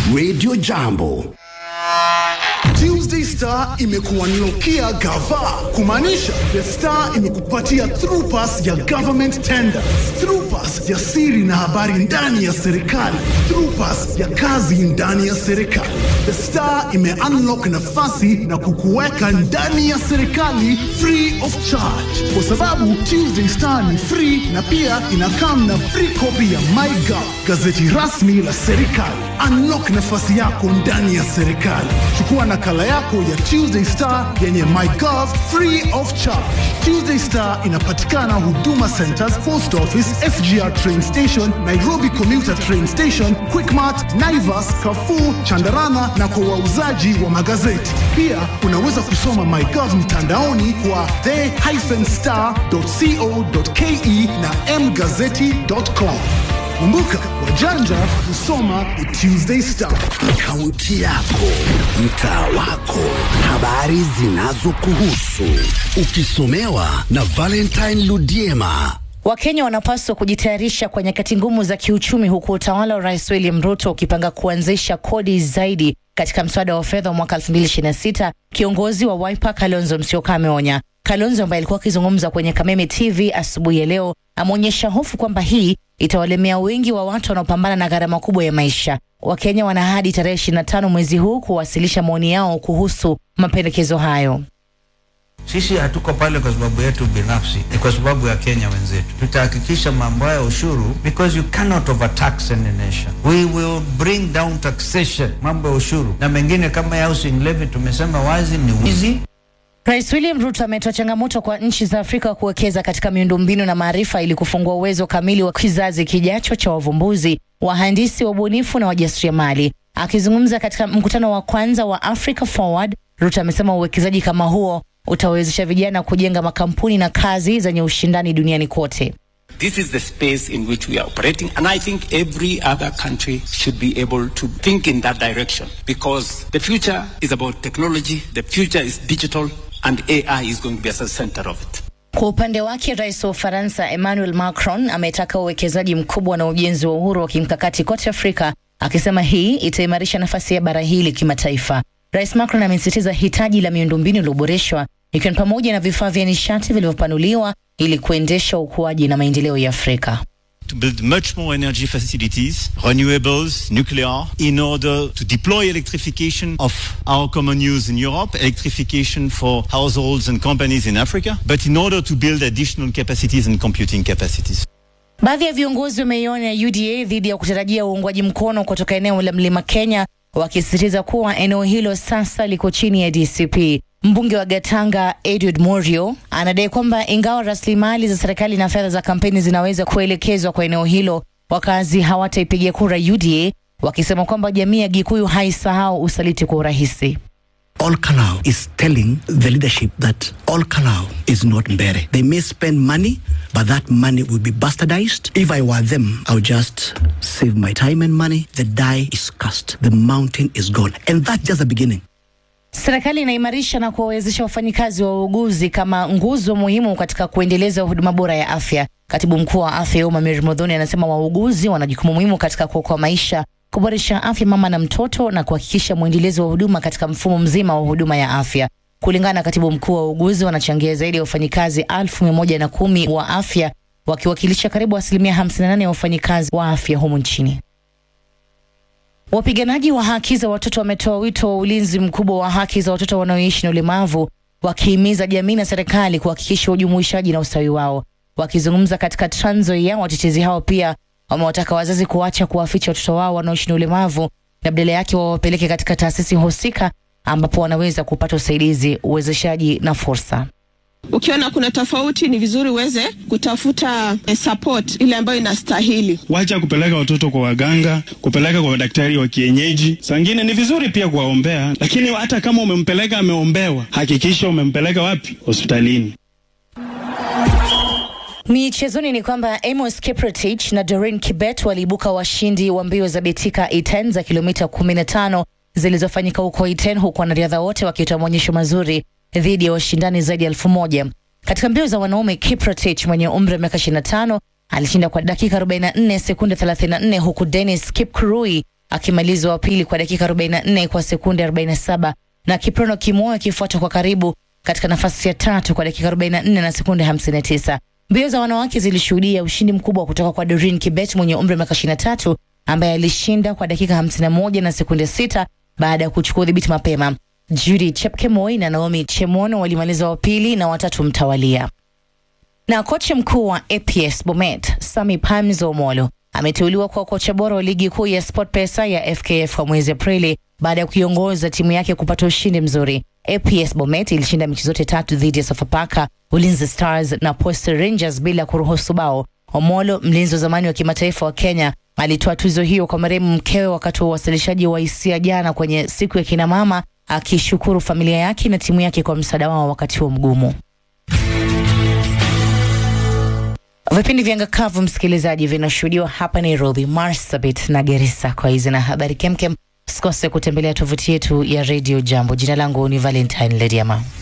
Radio Jambo. Tuesday Star imekuanlokia gava kumaanisha The Star imekupatia through pass ya government tenders, through pass ya siri na habari ndani ya serikali, through pass ya kazi ndani ya serikali. The Star ime unlock nafasi na kukuweka ndani ya serikali free of charge, kwa sababu Tuesday Star ni free na pia inakam na free copy ya MyGov, gazeti rasmi la serikali. Unlock nafasi yako ndani ya serikali. Chukua nakala yako ya Tuesday Star yenye MyGov free of charge. Tuesday Star inapatikana Huduma Centers, Post Office, SGR Train Station, Nairobi Commuter Train Station, Quickmart, Naivas, Carrefour, Chandarana na kwa wauzaji wa magazeti. Pia unaweza kusoma MyGov mtandaoni kwa the-star.co.ke na mgazeti.com. Kumbuka, wajanja husoma The Tuesday Star. Kaunti yako, mtaa wako, habari zinazokuhusu, ukisomewa na Valentine Ludiema. Wakenya wanapaswa kujitayarisha kwa nyakati ngumu za kiuchumi, huku utawala wa Rais William Ruto ukipanga kuanzisha kodi zaidi katika mswada wa fedha wa mwaka 2026. Kiongozi wa Wiper Kalonzo Musyoka ameonya. Kalonzo ambaye alikuwa akizungumza kwenye Kameme TV asubuhi ya leo ameonyesha hofu kwamba hii itawalemea wengi wa watu wanaopambana na gharama kubwa ya maisha. Wakenya wana hadi tarehe 25 mwezi huu kuwasilisha maoni yao kuhusu mapendekezo hayo. Sisi hatuko pale kwa sababu yetu binafsi, ni kwa sababu ya Kenya wenzetu. Tutahakikisha mambo ya ushuru, because you cannot overtax any nation. We will bring down taxation, mambo ya ushuru na mengine kama ya housing levy. Tumesema wazi ni wizi. Rais William Ruto ametoa changamoto kwa nchi za Afrika kuwekeza katika miundombinu na maarifa ili kufungua uwezo kamili wa kizazi kijacho cha wavumbuzi, wahandisi, wabunifu na wajasiriamali. Akizungumza katika mkutano wa kwanza wa Africa Forward, Ruto amesema uwekezaji kama huo utawezesha vijana kujenga makampuni na kazi zenye ushindani duniani kote. This is the space in which we are operating, and I think every other country should be able to think in that direction because the future is about technology, the future is digital, and AI is going to be at the center of it. Kwa upande wake, rais wa Ufaransa Emmanuel Macron ametaka uwekezaji mkubwa na ujenzi wa uhuru wa kimkakati kote Afrika, akisema hii itaimarisha nafasi ya bara hili kimataifa. Rais Macron amesisitiza hitaji la miundombinu iliyoboreshwa ikiwa ni pamoja na vifaa vya nishati vilivyopanuliwa ili kuendesha ukuaji na maendeleo ya Afrika. to build much more energy facilities, renewables, nuclear, in order to deploy electrification of our common use in Europe, electrification for households and companies in Africa, but in order to build additional capacities and computing capacities. Baadhi ya viongozi wameionya UDA dhidi ya kutarajia uungwaji mkono kutoka eneo la Mlima Kenya, wakisisitiza kuwa eneo hilo sasa liko chini ya DCP. Mbunge wa Gatanga Edward Morio anadai kwamba ingawa rasilimali za serikali na fedha za kampeni zinaweza kuelekezwa kwa eneo hilo, wakazi hawataipigia kura UDA, wakisema kwamba jamii ya Gikuyu haisahau usaliti kwa urahisi. All Kalau is telling the leadership that All Kalau is not Mbere. They may spend money, but that money will be bastardized. If I were them, I would just save my time and money. The die is cast. The mountain is gone. And that's just the beginning. Serikali inaimarisha na kuwawezesha wafanyikazi wa uuguzi kama nguzo muhimu katika kuendeleza huduma bora ya afya. Katibu mkuu wa afya ya umma Mary Modhoni anasema wauguzi wana jukumu muhimu katika kuokoa maisha, kuboresha afya mama na mtoto na kuhakikisha mwendelezo wa huduma katika mfumo mzima wa huduma ya afya. Kulingana na katibu mkuu wa uuguzi, wanachangia zaidi ya wafanyikazi elfu mia moja na kumi wa afya wakiwakilisha karibu asilimia 58 ya wafanyikazi wa afya humu nchini. Wapiganaji wa haki za watoto wametoa wito wa ulinzi mkubwa wa haki za watoto wanaoishi na ulemavu, wakihimiza jamii na serikali kuhakikisha ujumuishaji na ustawi wao. Wakizungumza katika Trans Nzoia, watetezi hao pia wamewataka wazazi kuacha kuwaficha watoto wao wanaoishi na ulemavu na badala yake wawapeleke katika taasisi husika ambapo wanaweza kupata usaidizi, uwezeshaji na fursa. Ukiona kuna tofauti, ni vizuri uweze kutafuta eh, support ile ambayo inastahili. Wacha kupeleka watoto kwa waganga, kupeleka kwa madaktari wa kienyeji. Sangine ni vizuri pia kuwaombea, lakini hata kama umempeleka ameombewa, hakikisha umempeleka wapi? Hospitalini. Michezoni ni kwamba Amos Kiprotich na Doreen Kibet waliibuka washindi wa mbio za Betika Iten za kilomita 15 zilizofanyika huko Iten, huku wanariadha wote wakitoa maonyesho mazuri dhidi ya washindani zaidi ya elfu moja. Katika mbio za wanaume, Kiprotich mwenye umri wa miaka 25 alishinda kwa dakika 44 sekunde 34, huku Dennis Kipkurui akimaliza wa pili kwa dakika 44 kwa sekunde 47 na Kiprono Kimoyo akifuata kwa karibu katika nafasi ya tatu kwa dakika 44 na sekunde 59. Mbio za wanawake zilishuhudia ushindi mkubwa kutoka kwa Doreen Kibet mwenye umri wa miaka 23 ambaye alishinda kwa dakika 51 na sekunde 6 baada ya kuchukua udhibiti mapema. Judy Chepkemoi na Naomi Chemono walimaliza wa pili na watatu mtawalia. Na kocha mkuu wa APS Bomet Sami Pamzo Omolo ameteuliwa kuwa kocha bora wa ligi kuu ya SportPesa ya FKF kwa mwezi Aprili baada ya kuiongoza timu yake kupata ushindi mzuri. APS Bomet ilishinda mechi zote tatu dhidi ya Sofapaka, Ulinzi Stars na Posta Rangers bila kuruhusu bao. Omolo, mlinzi wa zamani wa kimataifa wa Kenya, alitoa tuzo hiyo kwa marehemu mkewe wakati wa uwasilishaji wa hisia jana kwenye siku ya kina mama, akishukuru familia yake na timu yake kwa msaada wao wakati huo mgumu. Vipindi vya ngakavu msikilizaji, vinashuhudiwa hapa Nairobi, Marsabit na Garissa. Kwa hizi na habari kemkem, usikose kutembelea tovuti yetu ya Radio Jambo. Jina langu ni Valentine Lediama.